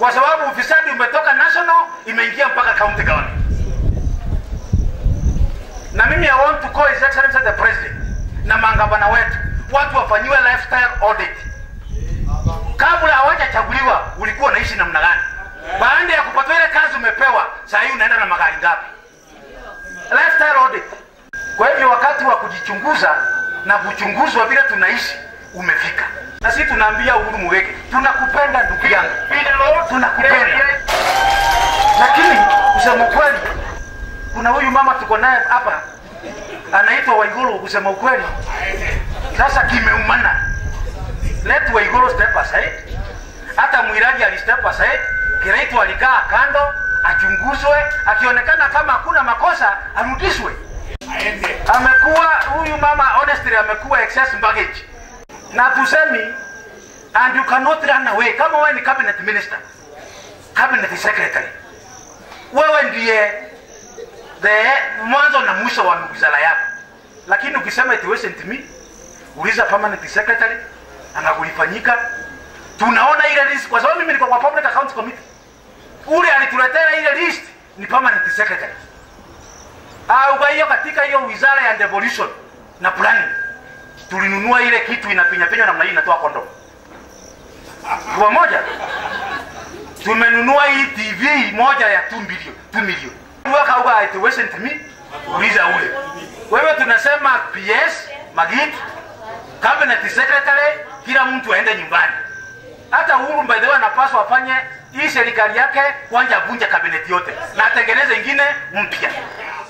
kwa sababu ufisadi umetoka national imeingia mpaka county government. Na mimi I want to call His Excellency the President na mangavana wetu, watu wafanyiwe lifestyle audit. Kabla hawajachaguliwa ulikuwa unaishi namna gani? Baada ya kupata ile kazi umepewa, saa hii unaenda na magari ngapi? Lifestyle audit. Kwa hivyo wakati wa kujichunguza na kuchunguzwa vile tunaishi umefika, na sisi tunaambia Uhuru Muigai, tunakupenda ndugu yangu, tunakupenda, lakini kusema ukweli, kuna huyu mama tuko naye hapa anaitwa Waiguru. Kusema ukweli, sasa kimeumana. Let Waiguru step aside. Hata Mwiraji ali step aside, Kiraitu alikaa kando achunguzwe, akionekana kama hakuna makosa arudishwe amekuwa huyu mama honestly amekuwa excess baggage na tusemi and you cannot run away kama wewe ni cabinet minister cabinet secretary wewe ndiye the mwanzo na mwisho wa wizara yako lakini ukisema it wasn't me uliza permanent secretary anakulifanyika tunaona ile list kwa sababu mimi niko kwa public accounts committee ule alituletea ile list ni permanent secretary au kwa hiyo katika hiyo wizara ya devolution na planning tulinunua ile kitu inapinya pinya namna hii inatoa kondom kwa moja tumenunua hii TV moja ya 2 million 2 million waka uga it wasn't me uliza ule wewe tunasema PS Magit cabinet secretary kila mtu aende nyumbani hata Uhuru by the way anapaswa afanye hii serikali yake kwanza avunje kabineti yote na atengeneze ingine mpya